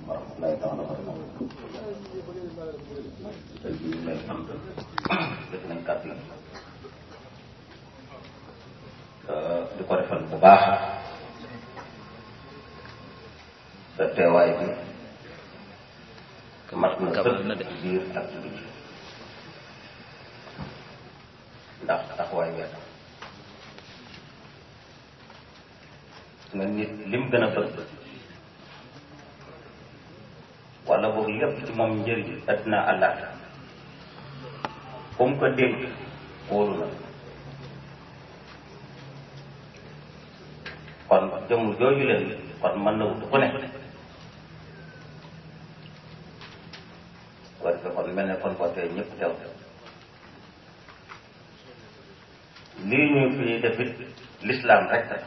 wa rahmatullahi taala wa barakatuh tey jii ñu lay sant def nañ kàddu yi di ko defal bu baax sa teewaay bi mat na sëkk biir ak ci biir ndax taxawaay weer nga nit lim gën a bëgg wala boog lépp ci moom njëriñ addina àllaat comme ko dénk wóolu na kon jëmm jooju leen kon mën na wut ku ne war ko kon mel ne kon ko tey ñëpp teew lii ñu fi defit l'islam rek tax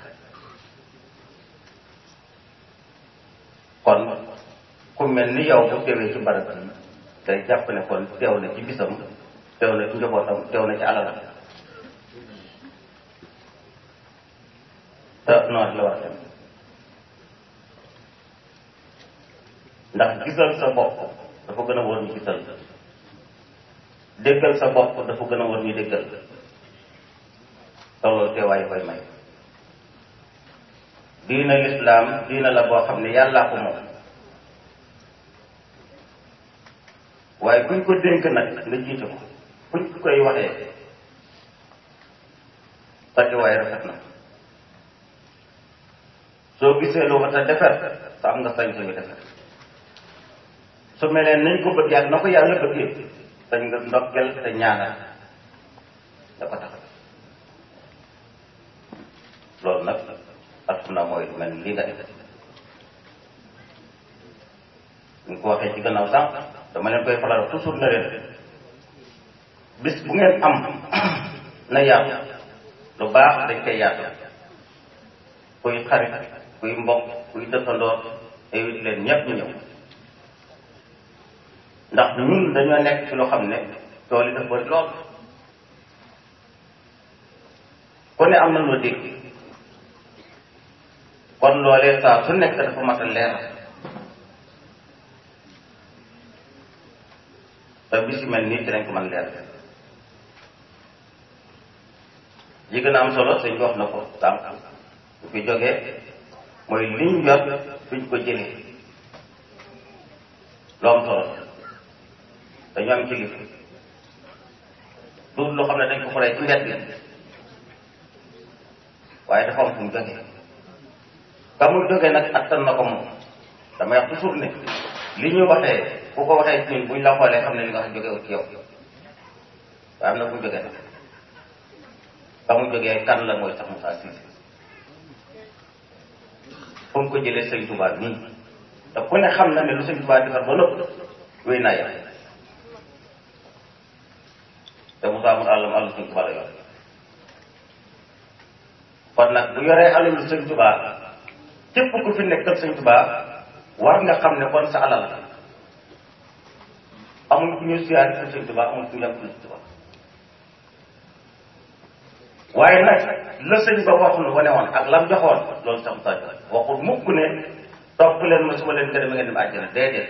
kon ku mel ni yow bu teewee ci barab bi day jàpp ne kon teew na ci bisam teew na ci njabootam teew na ci alalam te noonu la war a dem ndax gisal sa bopp dafa gën a war ñu gisal déggal sa bopp dafa gën a war ñu déggal te loolu teewaay koy may diina lislaam diina la boo xam ne yàllaa ko moom waaye buñ ko dénk nag nga jiite ko buñ koy waxee sa teewaay rafet na soo gisee lu wat a defar sa am nga sañ sañu defar su melee nañ ko bëgg yàlla na ko yàlla bëggee sañ nga ndokkel te ñaanal da ko tax loolu nag adduna mooy lu mel ni lii nga def ñu ko waxee ci gannaaw sànq dama leen koy faral toujours na leen bis bu ngeen am na yaatu lu baax dañ koy yaatu kuy xarit kuy mbokk kuy dëkkandoor invité leen ñëpp ñu ñëw ndax ñun dañoo nekk ci loo xam ne tool yi dafa bëri lool ku ne am na loo dégg kon loolee saa su nekk dafa mat a leer te bis yu mel nii ci lañ ko mën leer yi gën a am solo sëñ bi wax na ko sànq bu fi jógee mooy liñ yor fiñ ko jëlee lu am solo dañu am kilifa du loo xam ne dañ ko xoolee ci mbedd bi waaye dafa am fu mu jógee ka mu jógee nag attan na ko moom damay wax toujours ne li ñu waxee ku ko waxee ci ñun buñ la xoolee xam ne li nga wax jógee ci yow waaye am na fu mu jógee nag ka mu jógee kan la mooy sax Moussa Cissé fu mu ko jëlee sëñ Touba nii te ku ne xam na ne lu sëñ Touba defar ba nëpp wéy naa yàlla te Moussa amul àllam àllu sëñ Touba la yor kon nag bu yoree alalu sëñ Touba képp ku fi nekkal sëñ Touba war nga xam ne kon sa alal amul ku ñu siyaari ci sëñ Touba amul ku ñu yàgg sëñ Touba waaye nag la sëñ ba wax nu wane woon ak lam joxoon loolu sax sa waxul mukk ne topp leen ma su ma leen gërëm ngeen dem àjjana déedéet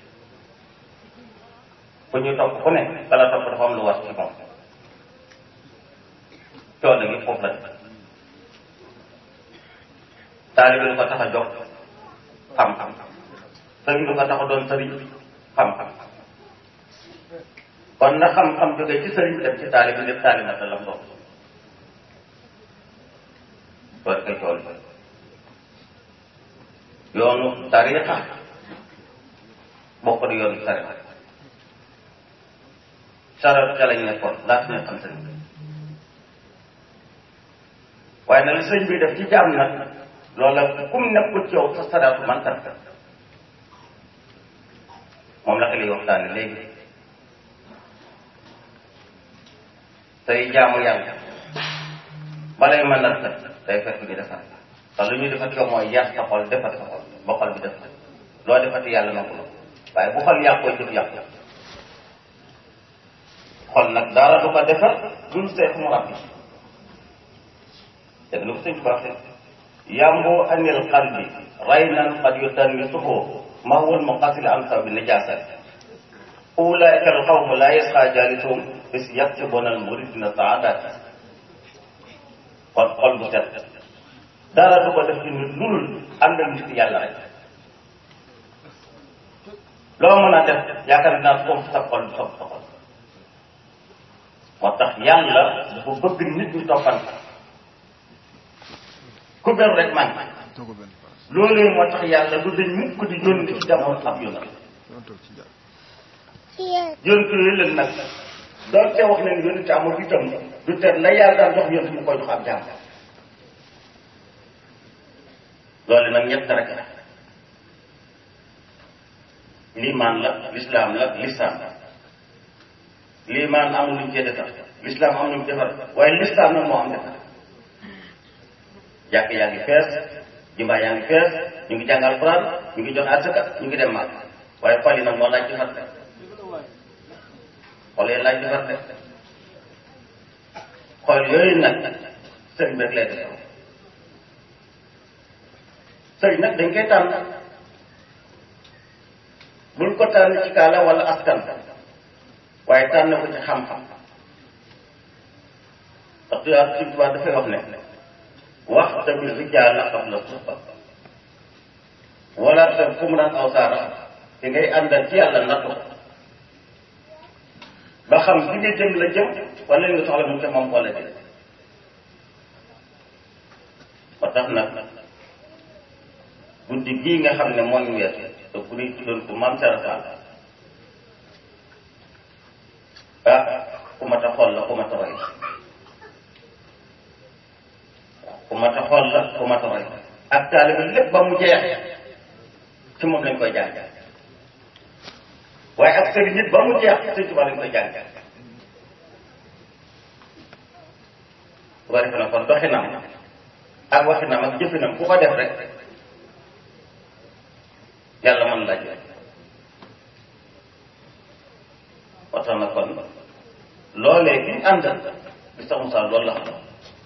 fu ñuy topp ku ne bala topp dafa am lu war ci moom coono gi foofu la taalibe lu ko tax a jox xam-xam sëriñ lu ko tax a doon sëriñ xam-xam kon na xam-xam jógee ci sëriñ dem ci taalibe def taalibe na lam doon loolu koy tool yoonu tarixa bokk di yoonu tarixa sarat ca lañ nekkoon laata ñu xam sëriñ waaye nag li sëñ bi def ci jaam nag loola kum nekkul ci yow sa sadaatu man kat moom la xel yi waxtaane léegi tey jaamu yàlla balay mën na rafet day fekk ñu defar te lu ñu defat yow mooy yàq sa xol defar sa xol ba xol bi def loo defati yàlla nangu la waaye bu xol yàqoo jëf yàqu xol nag dara du ko defar dul seet mu rab dégg lu ko sëñ Tuubaa waxee yambo anil qalbi raynan qad yutannisuhu ma huwa almuqatil an sababi najasa ulaika alqawmu la yasqa jalisuhum bis yaktubuna almuridina saadat kon xol bu set dara du ko def ci nit lulul ànd ak nit yàlla rek loo mën a def yaakaar naa ko sa xol du sopp sa xol moo tax yàlla dafa bëgg nit ñi toppante ku beru rek man loolu moo tax yàlla du dañ mukk di yónni ci jamono ab yónna yónni yooyu leen nag doon te wax leen yónni te amul itam du te la yàlla daan jox yónni mu koy jox ab jaam loolu nag ñett rek la limaan la lislaam la lisaan limaan amul luñ cee defar lislaam am luñ defar waaye lislaam nag moo am defar jàkk yaa ngi fees jumaa yaa ngi fees ñu ngi jàng alxuraan ñu ngi jox asaka ñu ngi dem màgg waaye xol yi nag moo laaj defar de xol yi laaj defar de xol yooyu nag sëriñ bi rek lay defar sëriñ nag dañ koy tànn bul ko tànn ci kaala wala askan waaye tànn ko ci xam-xam parce que ak Sëriñ Tuubaa dafay wax ne wax tamit rijaala qabla suhba wala te fu mu naan aw saara te ngay àndal ci yàlla nattu ba xam fi nga jëm la jëm wala li nga soxla mu te moom wala jëm ba tax nag guddi gii nga xam ne moo ñu weesu te ku ñuy tuddoon ko maam Serapal ah ku mat a xool la ku mat a roy ku mat a xool la ku mat a roy ak taalibe lépp ba mu jeex ci moom lañ koy jàng waaye ak sëriñ nit ba mu jeex sëñ Tuubaa lañ koy jàng bu ko defee nag kon doxinam ak waxinam ak jëfinam ku ko def rek yàlla mën la jël moo tax na kon loolee bi ñu àndal bi sax Moussa loolu la xam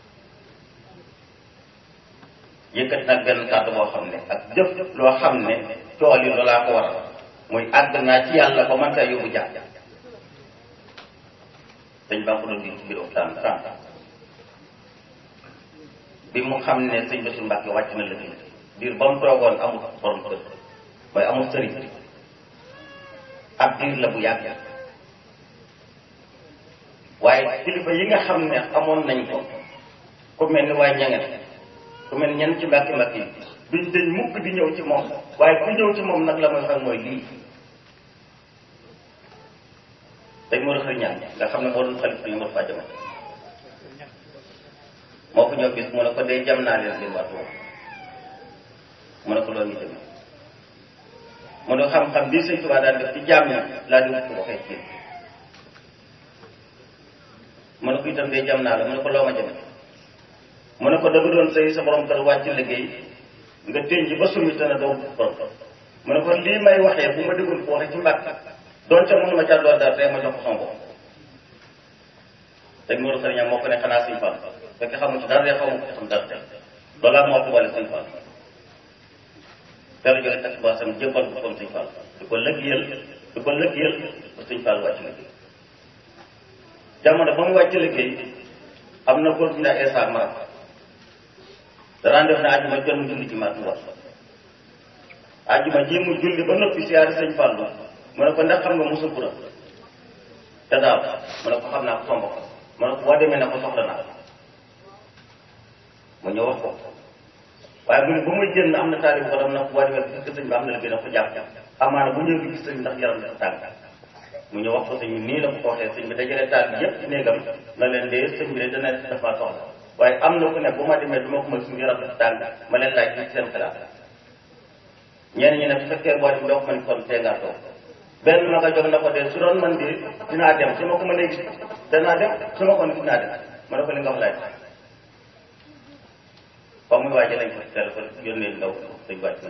yëkkati nag benn kàddu boo xam ne ak jëf loo xam ne tool yi loolaa ko waral muy àgg naa ci yàlla ba man saa yóbbu jàpp dañ baa ko doon di ci biir waxtaan sànq bi mu xam ne sëñ Bassirou Mbacke wàcc na la diir ba mu toogoon amul borom kër mooy amul sëriñ ab diir la bu yàgg waaye kilifa yi nga xam ne amoon nañ ko ku mel ni waaye ñangen ku mel ñenn ci mbàkki mbàkki yi duñ dañ mukk di ñëw ci moom waaye ku ñëw ci moom nag la mooy xam mooy lii dañ moo xëy ñaan nga xam ne moo doon xalif li moo fàjjama moo ko ñëw bis mu ne ko dee jam naa leen ngir waxtu mu ne ko loolu ñu jëm mu ne xam-xam bii sëñ Tuubaa daan def ci jaam ña laa di wut ko waxee ci mu ne ko itam dee jam naa la mu ne ko loo ma jëme mu ne ko dëgg doon sëy sa borom kër wàcc liggéey nga denc ba sumi te ne doo borom mu ne ko lii may waxee bu ma déggoon ko waxee ci mbàkk doon ca mënuma ca doon dara tey ma jox ko sama bopp te Mourou Sëriñ moo ko ne xanaa Sëñ Fall fekk xamu ci dara de xamu ko ci xam dara tey loolaa moo ko wale Sëñ Fall dara jóge tax ba sam jëbbal ko comme Sëñ Fall di ko lëggéeyal di ko lëggéeyal ba Sëñ Fall wàcc liggéey jamono ba mu wàcc liggéey am na góor bu ñu naan Esa Mara danaan def ne àjjuma jot mu julli ci maa Tuuba àjjuma ji mu julli ba noppi siyaari Sëñ Fall mu ne ko ndax xam nga musul bura te daaw mu ne ko xam naa ko somb ko mu ne ko boo demee ne ko soxla naa mu ñëw wax ko waaye bu ne ba muy génn am na taalib ko dam na ko boo demee gis sëñ bi am na la gën a ko jàpp amaana bu ñëw bi gis sëñ ndax yaram dafa tàng mu ñëw wax ko sëñ bi nii la ko ko waxee sëñ bi dajale taal bi yëpp ci néegam na leen dee sëñ bi de dana dafa soxla waaye am na ku ne bu ma demee du ma ko mën suñu yaram dafa tàng ma leen laaj ci seen xalaat ñenn ñi ne bu fekkee boo dem doo ko mën kon tee ngaa toog benn ma nga jox na ko de su doon man de dinaa dem su ma ko mënee gis danaa dem su ma ko mën dinaa dem ma ne ko li nga wax laaj ba muy waaje lañ ko téléphone yónnee ndaw dañ wàcc na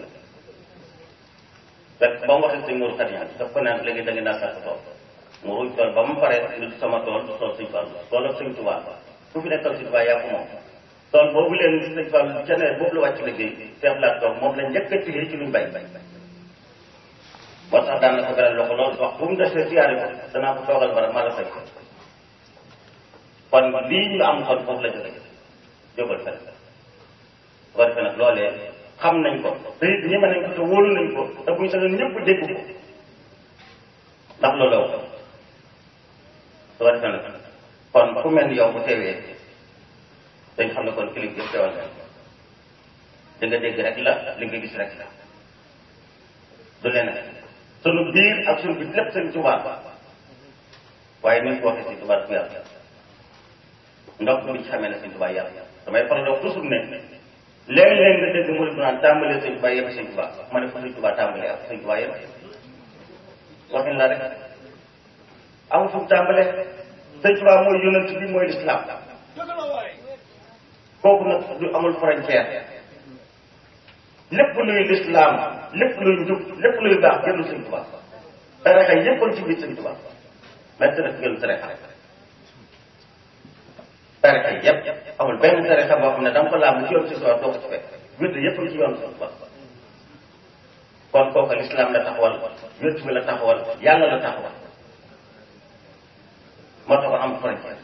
fekk ba mu waxee sëñ Mourou Khadiane daf ko naan léegi da nga naa sàkk tool mu ruuj tool ba mu paree du sama tool du tool sëñ Fall tool ak sëñ Tuubaa ku fi nekkal sëñ Tuubaa yaa ko moom tool boobu leen sëñ Fall ca ne boobu la wàcc liggéey Cheikh Laat toog moom la njëkk a tiré ci luñ bay moo tax daan na ko beral loxo loolu wax bu mu desee siyaare ko danaa ko toogal bara ma la fay kon lii ñu am kon foofu la jóge jógal fen su ko defee nag loolee xam nañ ko te it ñeme nañ ko te wóolu nañ ko te buñ sañoon ñëpp dégg ko ndax loolu la su ko defee nag kon ku mel ni yow bu teewee dañ xam ne kon kilifa yëpp teewal nañ li nga dégg rek la li nga gis rek la du leneen sunu biir ak sunu biir lépp seen tubaab waaye ni ko waxee si tubaab bu yàlla ndox bi ci xamee ne seen tubaab yàlla damay faral di wax toujours ne léeg-léeg nga dégg mu ne naan tàmbalee seen tubaab yëpp seen tubaab ma ne fa seen tubaab tàmbalee ak seen tubaab yëpp waxin la rek amul fu mu tàmbalee seen tubaab mooy yonent bi mooy lislaam kooku nag du amul frontière lépp luy lislaam lépp luy njub lépp luy baax génn sëñ Tuubaa tarixa yépp ci biir sëñ Tuubaa mais tarixa génn tarixa tarixa yépp amul benn tarixa boo xam ne danga ko laam ci yoon si Tuubaa doo ko ci fekk wird yépp ci yoon sëñ Tuubaa kon kooku lislaam la taxawal wird bi la taxawal yàlla la taxawal moo tax am frontière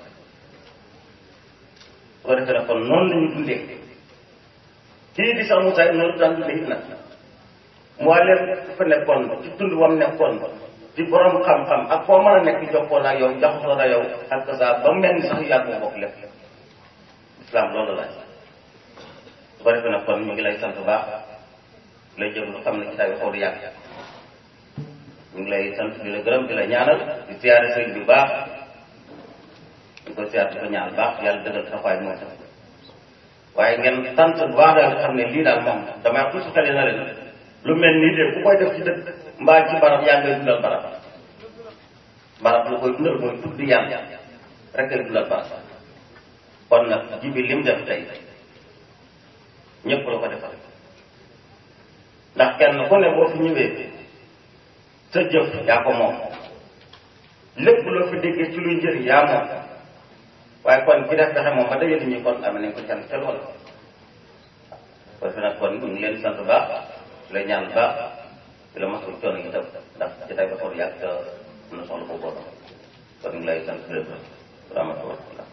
su ko defee nag kon noonu la ñu dundee kii di sax Moussa noonu daan dundee it nag moo leen fa nekkoon ci tund wam nekkoon di borom xam-xam ak foo mën a nekk jokkoo la yow jaxasoo la yow ak saa ba mel ni sax yàgg nga bokk lépp islam loolu la su ko defee nag kon ñu ngi lay sant bu baax lay jëm lu xam ne ci tay xaw di yàgg ñu ngi lay sant di la gërëm di la ñaanal di siyaare sëñ bi baax di ko siyaare di ko ñaanal baax yàlla dëggal taxawaay mooy tax waaye ngeen sant bu baax daal xam ne lii daal moom damay wax toujours xale na leen lu mel nii de ku koy def ci dëkk mbaa ci barab yaa ngay dundal barab barab lu koy dundal mooy tudd yàlla rek ay dundal barab kon nag ji bi lim def tey ñëpp la ko defal ndax kenn ku ne boo fi ñëwee sa jëf yaa ko moom lépp loo fi déggee ci luy njëriñ yaa moom waaye kon ki def pexe moom ba dajale ñu kon amee nañ ko can ca lool parce que nag kon ñu ngi leen di sant baax di la ñaan baax di la masul coono yi tam ndax ci tay ba xool yàgg te am na soxla boobu kon ñu ngi lay sant di la rahmatullah